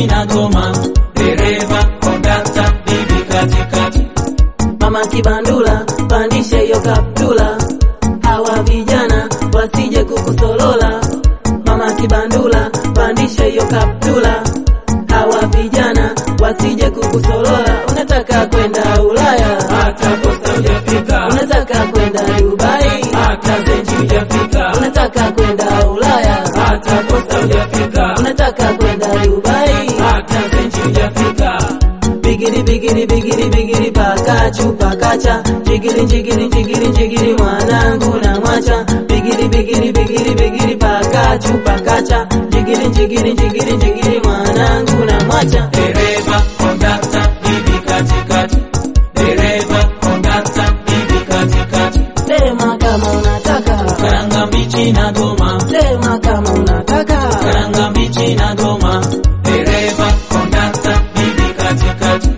mbichi na goma, dereva, kondakta, bibi katikati. Mama Kibandula, pandisha hiyo kaptula, hawa vijana wasije kukusolola. Mama Kibandula, pandisha hiyo kaptula, hawa vijana wasije kukusolola. Unataka kwenda Ulaya, Hata posta hujafika, unataka kwenda Dubai, hata zenji hujafika, unataka kwenda Ulaya, hata posta hujafika, unataka kwenda Dubai. hata zenji hujafika. Bigiri bigiri bigiri bigiri pakachu pakacha jigiri jigiri jigiri jigiri mwanangu na mwacha bigiri bigiri bigiri bigiri pakachu pakacha jigiri jigiri jigiri jigiri mwanangu na mwacha Dereva, kondakta, bibi katikati. Dereva, kondakta, bibi katikati. sema kama unataka Karanga mbichi na goma, sema kama unataka karanga mbichi na goma. Dereva, kondakta, bibi katikati.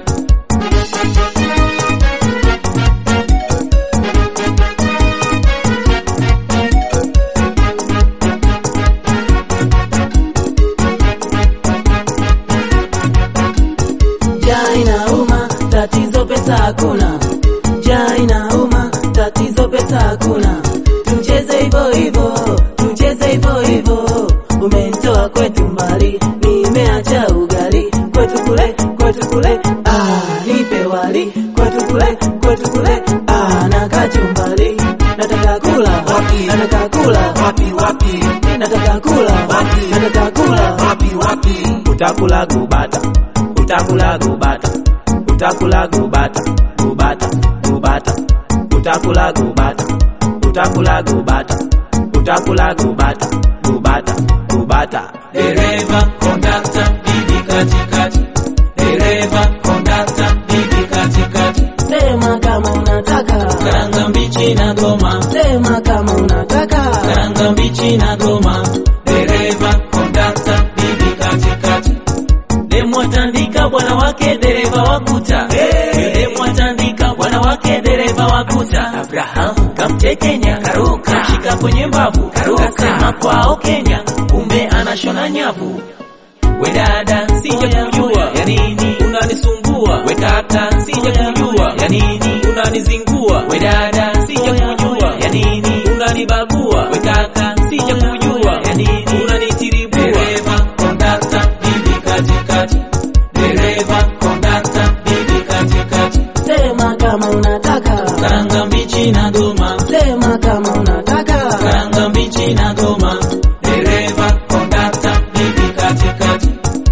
Njaa inauma, tatizo pesa hakuna. Njaa inauma, tatizo pesa hakuna. Tucheze hivyo hivyo, tucheze hivyo hivyo. Umenitoa kwetu mbali, nimeacha ugali. Kwetu kule, kwetu kule, ah, nipe wali. Kwetu kule, kwetu kule, ah, na kachumbari. Nataka kula, Wapi? nataka kula, Wapi wapi nataka kula, Wapi? nataka kula. wapi wapi Utakula gubata, utakula gubata, utakula gubata, gubata, gubata. Utakula gubata, utakula gubata, utakula gubata, gubata, gubata. Dereva, kondakta, bibi katikati. Dereva, kondakta, bibi katikati. Sema kama unataka, Karanga mbichi na goma, sema kama unataka. karanga mbichi na goma. Dereva, kondakta, bibi katikati. Demwatandika bwana wake dereva wakuta hey. Demwatandika bwana wake dereva wakuta Abraham kamtekenya karuka shika kwenye mbavu karuka sema kwao Kenya kumbe anashona nyavu We dada sija kujua ya nini unanisumbua We kaka sija kujua ya nini unanizingua We dada sija kujua ya nini unanibagua We kaka sija kujua ya nini unanitiribua Dereva kondakta bibi katikati Dereva kondakta bibi katikati Sema kama unataka, Karanga mbichi na goma sema kama unataka. Karanga mbichi na goma Dereva kondakta bibi katikati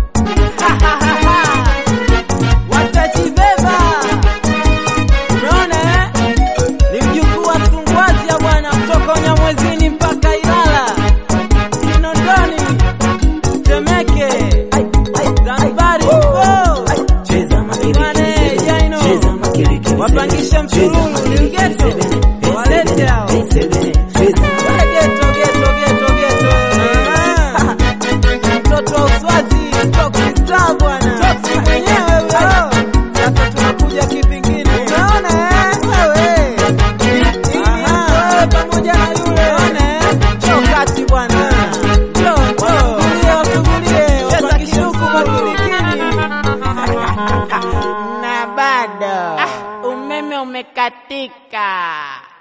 Watajibeba. Umeona eh? Ni mjukuu wa Sungwazi ya bwana kutoka Unyamwezini mpaka Ilala, Kinondoni, Temeke, Zanzibari huko. Cheza Bane, Jaino. Wapangisha msururu ni mgeto. Walete hao. Wale geto, geto, geto, geto. Ah. Mtoto wa Uswazi, Toxic Star bwana. Toxic mwenyewe huyo. Sasa tunakuja kivingine. Unaona eh? Wewe. Aha, wewe pamoja na yule. Unaona eh? Njoo kati bwana. Njoo, njoo. Wasugulie, wasugulie. Wapangishe huku makilikini. na bado umeme umekatika.